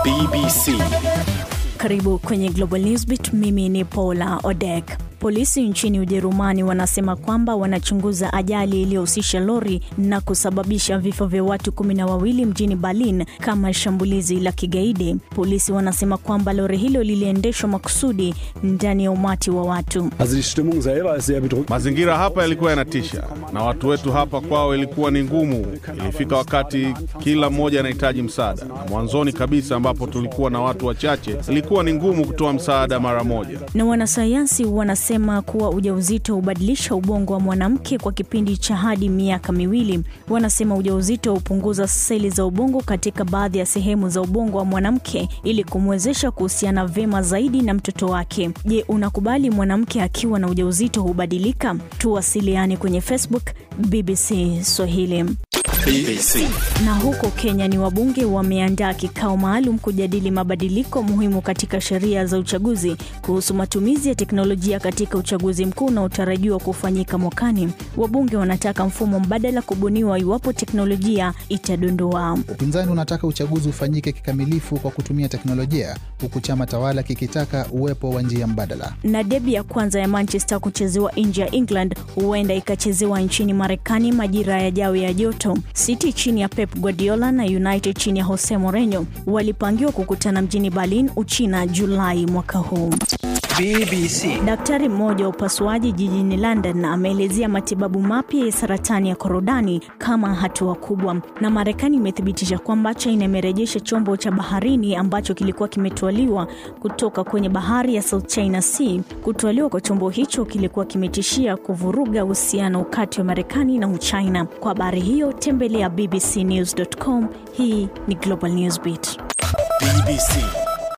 BBC. Karibu kwenye Global Newsbeat. Mimi ni Paula Odek. Polisi nchini Ujerumani wanasema kwamba wanachunguza ajali iliyohusisha lori na kusababisha vifo vya watu kumi na wawili mjini Berlin kama shambulizi la kigaidi. Polisi wanasema kwamba lori hilo liliendeshwa makusudi ndani ya umati wa watu. Also die Stimmung selber ist sehr bedrückend. Mazingira hapa yalikuwa yanatisha, na watu wetu hapa kwao ilikuwa ni ngumu. Ilifika wakati kila mmoja anahitaji msaada, na mwanzoni kabisa ambapo tulikuwa na watu wachache, ilikuwa ni ngumu kutoa msaada mara moja. Na wanasayansi wanasema kuwa ujauzito hubadilisha ubongo wa mwanamke kwa kipindi cha hadi miaka miwili. Wanasema ujauzito hupunguza seli za ubongo katika baadhi ya sehemu za ubongo wa mwanamke ili kumwezesha kuhusiana vyema zaidi na mtoto wake. Je, unakubali mwanamke akiwa na ujauzito hubadilika? Tuwasiliane kwenye Facebook BBC Swahili. BBC. Na huko Kenya ni wabunge wameandaa kikao maalum kujadili mabadiliko muhimu katika sheria za uchaguzi kuhusu matumizi ya teknolojia katika uchaguzi mkuu unaotarajiwa kufanyika mwakani. Wabunge wanataka mfumo mbadala kubuniwa iwapo teknolojia itadondoa. Upinzani unataka uchaguzi ufanyike kikamilifu kwa kutumia teknolojia, huku chama tawala kikitaka uwepo wa njia mbadala. Na debi ya kwanza ya Manchester kuchezewa nje ya England huenda ikachezewa nchini Marekani majira yajayo ya joto. City chini ya Pep Guardiola na United chini ya Jose Mourinho walipangiwa kukutana mjini Berlin, Uchina, Julai mwaka huu. BBC. Daktari mmoja wa upasuaji jijini London ameelezea matibabu mapya ya saratani ya korodani kama hatua kubwa, na Marekani imethibitisha kwamba China imerejesha chombo cha baharini ambacho kilikuwa kimetwaliwa kutoka kwenye bahari ya South China Sea. Kutwaliwa kwa chombo hicho kilikuwa kimetishia kuvuruga uhusiano kati ya Marekani na Uchina. Kwa habari hiyo tembelea bbcnews.com. Hii ni Global Newsbeat. BBC.